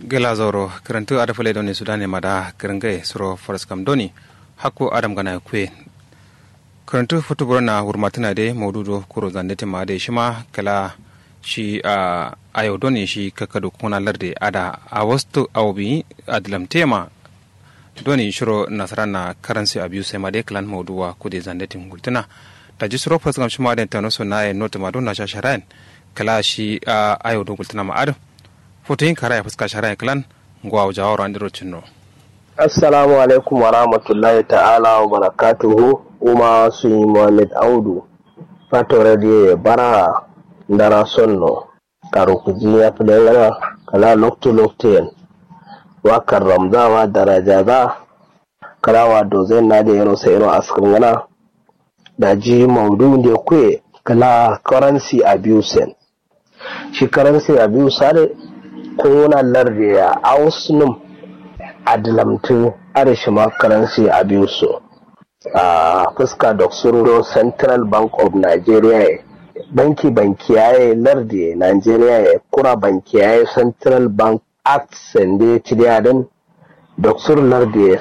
gela zoro karantu ada fale doni sudane mada karangai suro faras kam doni hakko adam gana kwe karantu futu burna hurmatuna de maududo kuro zandete ma de shima kala shi a ayo doni shi kakado kuna larde ada a wastu awbi adlam tema doni shiro nasara na karansi abuse ma de klan mauduwa kude zandete ngultuna da ji suro faras kam shima de tano so na e note ma don na shasharain kala shi a ayo do ngultuna ma adam foto yin kara ya fuska shara klan ngwa jawar an diro cinno assalamu alaikum wa rahmatullahi ta'ala wa barakatuhu uma su yi muhammad audu fato radiyo bara ndara sonno karo kuji ya fi dangana kala lokto lokto wakar ramzawa daraja za kala wa dozai na da yano sai ino askin gana da ji maudu da kwe kala currency abuse shi currency abuse kuna lardi ya ausnum adilamtu arishima currency abuse a fuska da sururo central bank of nigeria banki banki yaye lardi nigeria ya kura banki yaye central bank act sande ciliyadan da sur lardi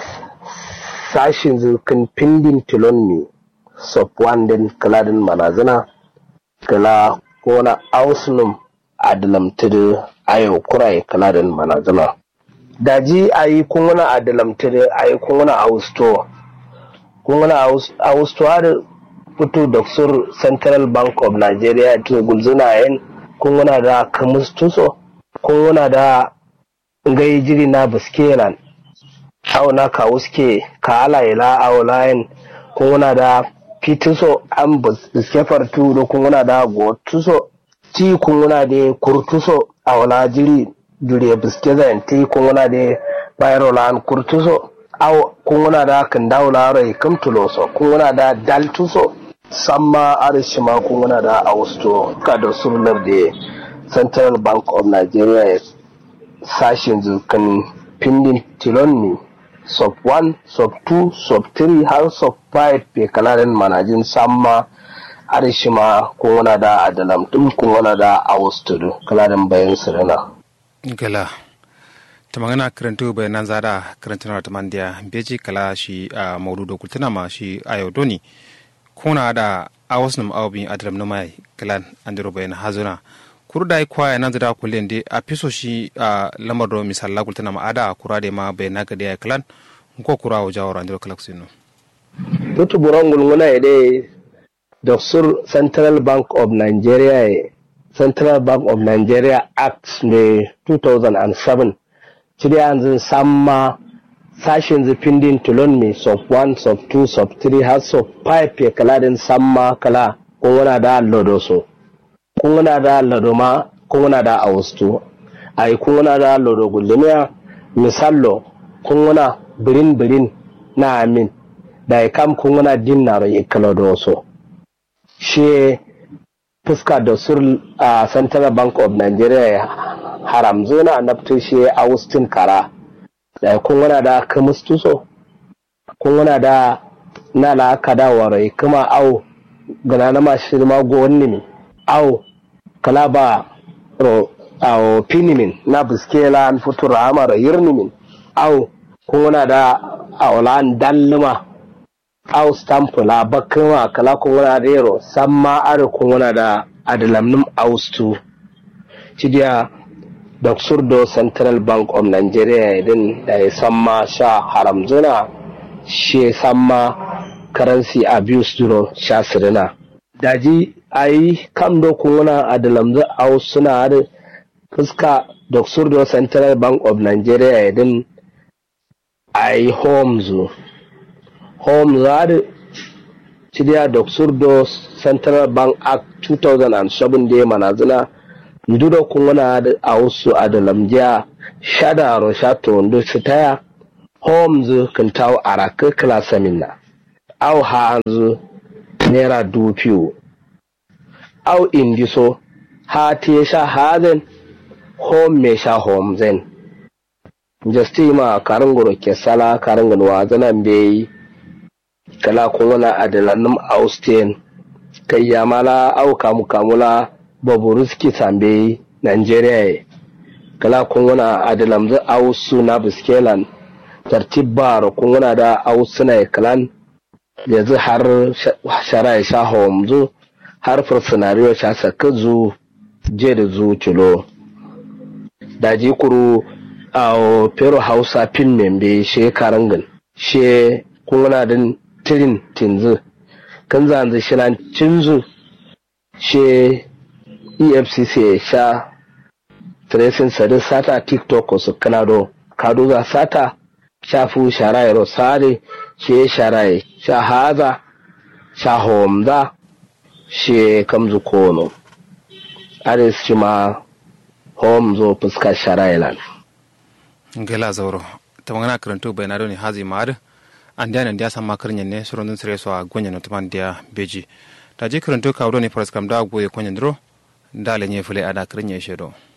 sashin zirkin pindin tilonni sub wandin kaladin manazina kala kona ausnum adalamtu ayo kurai kaladin manazana daji ayi kunguna adalamtire ayi kunguna austo kunguna austo har fito da sur central bank of nigeria to gulzuna yin kunguna da kamus tuso kunguna da ngai jiri na biskelan au na ka uske ka ala ila au layin kunguna da fituso an biske fartu da kunguna da gotuso ti kunguna da kurtuso a wala jiri jure biske zan ti kunguna da bayar lan kurtuso aw kunguna da kan dawla rai kam tuloso kunguna da daltuso samma arishima kunguna da austo ka da surlar da central bank of nigeria sashin zukan pindin tilonni sub 1 sub 2 sub 3 har sub 5 pe kalarin manajin samma arishima kunguna da adalam dum kunguna da austo kalarin bayan sirina gala ta magana karantu bai nan zada karanta na tamandiya beji kala shi a maududo kultuna ma shi a yau doni kuna da a wasu nam awabin adalam na mai kalan an diro bayan hazuna kuru da kwa ya nan zada kulen de a fiso shi a lamar do misalla kultuna ma ada kura da ma bai naga da ya kalan ko kura wa jawar an diro kalak sinu tutu burangul nguna ide da sur central bank of nigeria Central Bank of Nigeria Act ne 2007 cire yanzu samma sashen zufindin tulon mai sub 1 sub 2 sub 3 har sub 5 ya kala din samma kala kun da lodo so kun da lodo ma kun da austo ai kun da lodo gullumiya misallo kun birin birin na amin da ya kam kun dinnaro ikalodo so shi fuska da sur a central bank of nigeria haram zona annabtu shi austin kara da kun wana da kamustuso kun wana da na la kada warai kuma au gana na mashi ma go wani mi au kala ba ro au pinimin na biskela an futura amara yirnimin au kun wana da aulan dalluma au stamp la bakuma kala kun wana da yaro samma are kun wana da adalamnum austu cidiya da surdo central bank of nigeria idin da ya samma sha haram zuna shi samma currency abuse duro sha sirina daji ayi kam do kun wana adalamzu aus suna da fuska da surdo central bank of nigeria idin ayi homes home zari cidiya da surdo central bank act 2007 da manazina ndudo kungana da a wasu a da lamjiya shada ro shato wando su taya homes kan tawo a raka klasa minna au hanzu naira dupiyo au indiso ha te sha hazen home me sha homezen jasti ma karangoro ke sala karangan wa zanan bai kala kuna adalanum austin kai yamala au kamu kamula baburuski sambe nigeria kala kunguna adilamzu ausu na biskelan tartib baro kunguna da ausu na kalan yanzu har shara ya sha homzu har fursunariyo sha saka zu je da zu cilo da ji kuru a pero hausa pin membe she karangan she kunguna din tirin tinzu kan zanzu shilan cinzu she efcc sha tracing sadi sata tiktok su kanado kado za sata shafu sharaye rosare she sharaye sha haza sha homza she kamzu kono aris shi ma homzo fuska sharaye lan ngela zauro ta magana karantu bai na doni hazi ma'ar an diya nan diya san makar ne suron dun sire so a gonya no tuman diya beji ta je karantu kawo ne faras kam da goye konya dro da lenye fule ada kirin ya shedo